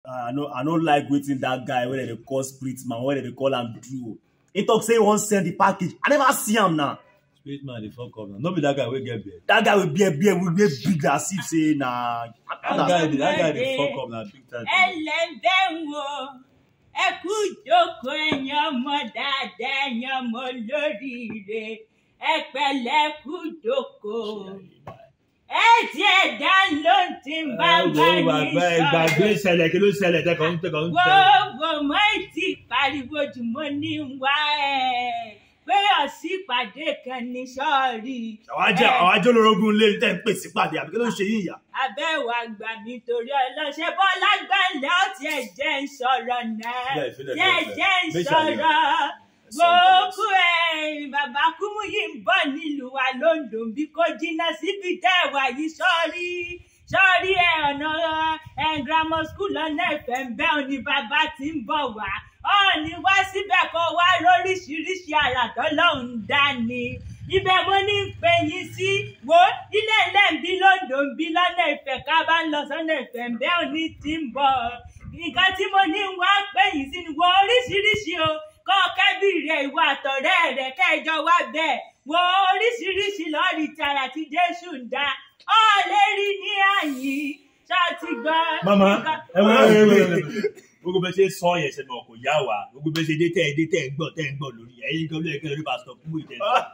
i no i no like wetin dat guy wey dem dey call spirit man wey dem dey call am do he talk say he wan send the package i never see am na Spirit man dey fuck up na. No be that guy wey get beard. dat guy with beard beard wey dey big as if say na That guy dey that guy dey fuck up na big time. ẹlẹ́bẹ̀ ń wo ẹ kú jókòó ẹ̀yin ọmọ dáadáa ẹ̀yin ọmọ olóríire ẹ pẹ̀lẹ́ kú jókòó ẹ tí ẹ dá ló ń tí ń bá Ẹ bá wo yín bàbá ẹ gbàgbé sọ̀rọ̀ ìṣẹ̀lẹ̀ kí ló ṣẹlẹ̀ tẹ́kọ̀ ń tẹ́kọ̀ ń tẹ́. gbogbo mọ́ ìtì pariwo jù mo ní ń wá ẹ̀ pé ọ̀sìn ìpàdé kan ní sọ́ọ̀rì àwọn ajé àwọn ajé olórogún lé tẹ́ ń pè sí pàdé àbí kí ló ń ṣe yín ìyá abẹ́wò àgbà mi torí ọlọ́ṣẹ́ bọ́lá gbẹ̀lẹ́ ó tiẹ̀ jẹ́ ń sọ̀rọ̀ náà Ilé ìfilẹ̀ jẹ́ ìfilẹ̀. jẹ́ ń Méjì sọ̀rọ̀ Ẹ sọ gbogbo ẹ̀ bàbá kúmú yìí ń bọ̀ nílùú wa lóńdó bí kò jìnnà síbi tẹ́ ẹ̀ wà yìí sọ́ọ́rí sọ́ọ́rí ẹ̀ ọ̀nà ẹ̀ grammar school lọ́nà ìfẹ́ ń bẹ́ òní bàbá tí ń bọ̀ wá ọ̀ọ́ni wá síbẹ̀ kó wá lóríṣiríṣi àrà tọ́lọ́hún dání ibẹ̀ mo ní ń pè yín sí wo ilé ilé ń bí lóńdó ń bí lọ́nà ìfẹ́ ká bá ń lọ sọ́nà ìfẹ́ ń bẹ́ òní tí ń bọ̀ nǹkan tí mo ní ń wá pè yín sí ni wo oríṣiríṣi o kọ́ kẹ́bí rẹ̀ ìwà àtọ̀rẹ́ rẹ̀ kẹjọ wá bẹ́ẹ̀ wo oríṣiríṣi lọ́ọ̀rì tààrà tí jésù ń dá ọ lè rí ní àyín ṣáàtì gbọ́. Mama, nǹkan- ẹ wọ ẹ wọ ẹ wọ. Gbogbo bẹ ṣe sọ yẹn ṣe mọ̀ kò yá wa. Gbogbo bẹ ṣe dé tẹ́ ẹ dé tẹ́ ẹ ń gbọ́ tẹ́ ẹ ń gbọ́ lórí ẹ̀. Ẹyin kan ló yẹ kí ẹ lórí pásítọ̀ kúmọ̀ ìtẹ́.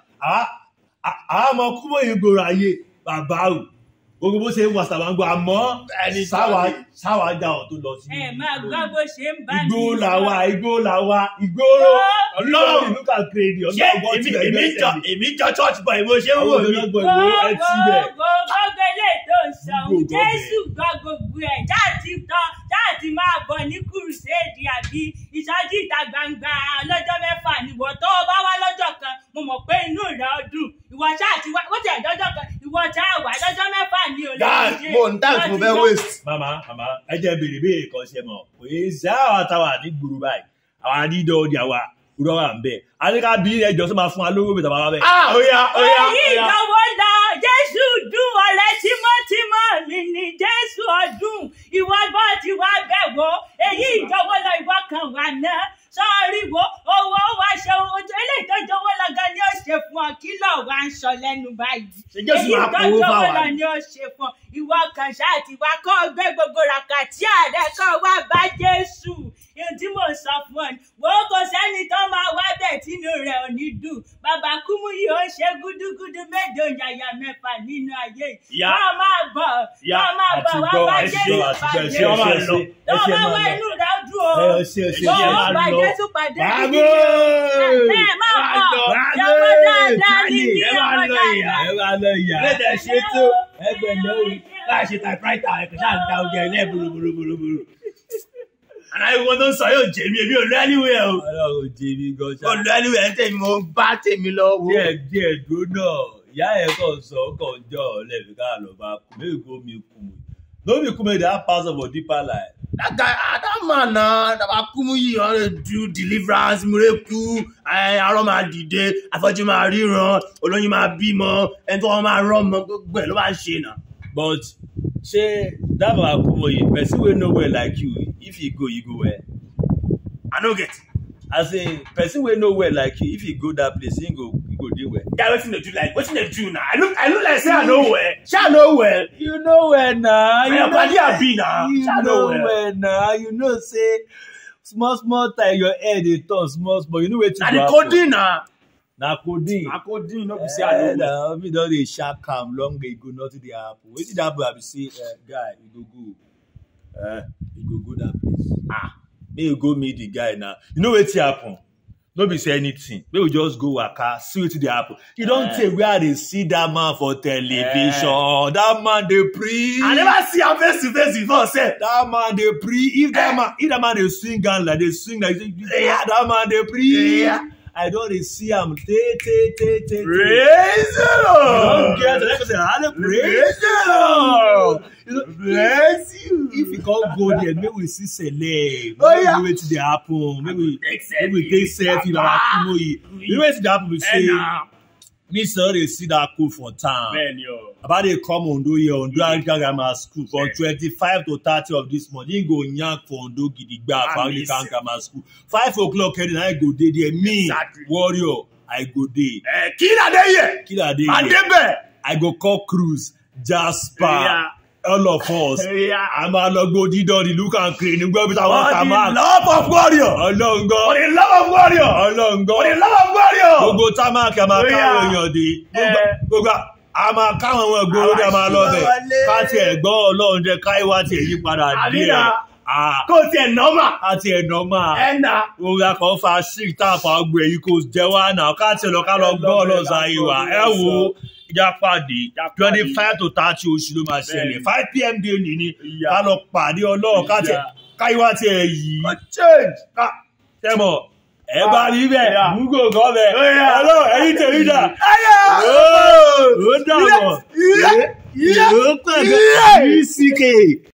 Àwọn ọmọ kúmọ̀ yìí gbòòrò ayé bàbá o. Gbogbo bó ṣe ń wà sàbà ń gbọ́ àmọ́ Ẹni sáwà sáwà já ọ̀ tó lọ sí. ẹ máa gbọ́ bó ṣe ń bá mi Igbó sọ. làwa, igbó làwa, ìgboro. Ọlọ́run. ìlú kà kéde ṣé ọ̀gá ọgbọ́n èmi tí ẹ̀ èmi gbẹ́sẹ̀ jọ mi. èmi jọ church boy bó ṣe ń wò Àwọn mí ọ̀dọ́ ìwò ẹ ti bẹ̀. gbogbo gbogbo eléyìí tó ń sọ ohun Gbogbo ọbẹ̀. jésù gbọ́ gbogbo ẹ̀ jáàtì tán jáàtì máa bọ̀ ní kùrùsẹ́ẹ̀dì àbí ìsọjí ìta gbangba lọ́jọ́ mẹ́fà nìwọ tó o bá wá lọ́jọ́ kan mo mọ̀ pé inú rẹ̀ ó dùn ìwọ ṣáàtì wá ó tiẹ̀ dọ́jọ́ kan ìwọ ṣáà wá lọ́jọ́ mẹ́fà ní olè guys mo n time mo fẹ́ waste Màmá màmá ẹ jẹ́ béèrè béèrè kan ṣe mọ̀. Kò yé sẹ́ àwọn àtàwà ní gbòòrò báyìí. Àwọn àdídọ́ ọdí àwa kúrọ́ wà ń bẹ̀. Àníkà bí ẹjọ́ tó máa fún wa lówó bìtà bàbá bẹ̀. ah oya oya èyí oya ìdánwò lọ jésù dùn ọ̀rẹ́ tímọ́tímọ́ mi ni jésù ọdún ìwọ gbọ́ ti wá bẹ̀ wò èyí ìdánwò lọ ìwọ kan wà náà sọ́ọ́rí wo owó wa ṣe ohun tó eléyìí tó jọ̀wọ́ lọ gan ni ó ṣe fún ọ kí lọ wá ń sọ lẹ́nu báyìí Ṣé Jésù èyí máa tó powó jọ̀wọ́ fáwa lọ ni? ni ó ṣe fún ọ ìwọ kan ṣáà ti wá kọ́ gbé gbogbo ràkàtì ààrẹ kọ́ wá bá jésù ohun tí mò ń sọ fún ọ ni wo kò sẹ́ni tó máa wá bẹ̀ tínú rẹ̀ ò ní dùn bàbá kúmú yìí ó ṣe gúdúgúdú méje yàyà mẹ́fà nínú ayé yìí Ìyá. wọ́n máa bọ̀ Ìyá, wọ́n máa bọ̀ àti wá gbọ́, bá àti jésù gbọ́, àti gbọ́, pàdé ẹ ṣe, ẹ ṣe, ẹ ṣe, ẹ tó ṣe bá máa wá lọ. inú rẹ̀ ó dùn o Ẹ ṣe, ẹ ṣe, tó ẹ o máa bá lọ. jésù pàdé Bravo! gidi ni ẹ máa bọ̀ jọ̀wọ́ dáadáa ní ní ẹ máa ọmọ lọ ìyá, dáadáa. Ẹ máa lọ ìyá. lédè ṣe tó Ẹgbẹ̀lẹ́ o. láì ṣe typewriter ẹ kò ṣáà ń ta oge ẹ lẹ́ẹ̀bùrùbùrùbùrù àná ìwọ tó ń sọ yóò jẹ mi èmi ò lọ anywhere o Ọlọ́run ò jẹ mí gan ò ṣá. lọ anywhere tèmi mo ń bá tèmi lọ wo Díẹ̀ díẹ̀ dúró náà, ìyá ẹ̀ kàn sọ, ó kàn jọ ọ̀lẹ́bí ká lọ bá kú. Méjì kó mi kú. No be come that pass for deeper life. that guy ah that man na Dabakumu wan dey do deliverance miracle ẹ arọ máa dìde afọ́jú máa ríran olóyin máa bímọ ẹni tó wọn máa rọmọ gbogbo ẹ ló máa ń ṣe nà. But ṣé that Babakumoye person wey no well like you, if he go, you go well? i no get As in person wey no well like you, if he go that place, he go he go dey well. guy wetin dey do like wetin dey do na i look i look like say i no well ṣé i no well You know well na. na your body abi na You ṣé i no know well well na. You know say small small time your head dey turn small small. You know wetin na go the happen. codeine na Na codeine. na codeine no be say i no Eh, well. na me don dey shark am long ago nothing dey happen. Wetin dey happen I be say eh, guy you go go. Eh, you go go that place. Ah, make you go meet the guy now. You know wetin happen? No be say anything. Make we just go waka see wetin dey happen. You don Eh. tey where I dey see that man for television. That man dey preach. i never see am face to face before sef. That man dey preach. If that man if that man dey swing hand like dey swing like say Yeah. that man dey preach. Yeah. I don dey see am tey tey tey tey tey. praise the You lord don't get it. Like I said, hallelujah. praise the lord You know, bless you. if you can't go there, maybe we see celeb. Oh, Maybe yeah. we wetin dey happen. Maybe we Take maybe we take selfie. Baba Kumoyi. You know wetin dey happen? We say Eh, nah. me sir dey see that code for town bẹ́ẹ̀ ni o. about dey come ondo here ondo anglican grammar school from Yeah. twenty-five to thirty of this month him go yank for ondo gidigba for Ah, anglican listen. grammar school five o'clock every night i go dey there me Exactly. warrior i go dey ẹ kí ládé yẹ killer dey adé here bẹ́ẹ̀. i go call cruise jasper Yeah. all of us Yeah. a máa lọ gbó dídán ní luke and crane ní gbọ́ bí táwọn For kà the máa love of warrior. ọlọ́run For gbọ́ the love of warrior. ọlọ́run gbọ́ For the love of warrior. gbogbo támákì a máa Oh, káwọn yeah. èèyàn dé Gbogbo- Eh. gbogbo a máa káwọn ọmọ ìgboro dé a máa lọ bẹ̀ Àwọn àṣìwọ́ ká tiẹ̀ gbọ́ ọlọ́run jẹ́ káyíwá tiẹ̀ yí padà díẹ̀ Àbídà. Ah, Kó tiẹ̀ nọ́mà. ká tiẹ̀ nà máa Ẹ nà. orí akọ̀ fa sick tá a fa ọgbẹ́ yìí kò jẹ́ wá náà ká tiẹ̀ lọ ká lọ gbọ́ ọlọ́sà yìí wá ẹ wo ìjà pàdé twenty five to thirty oṣù ló máa ṣẹlẹ̀ Bẹ́ẹ̀ni. five pm day nìní Ìyá. ká lọ pàdé ọlọ́run ká tiẹ̀ Ìyá. káyíwá tiẹ̀ yìí Ó change. ká tẹ́mọ̀ ẹ bá rí bẹ́ẹ̀ Yeah. múgò gan bẹ́ẹ̀ Yeah. ọlọ́run ẹ̀yin tèmi dà Ayọ̀. ó dàbọ̀ Iye. Iye. ó pẹ̀lú Iye. ck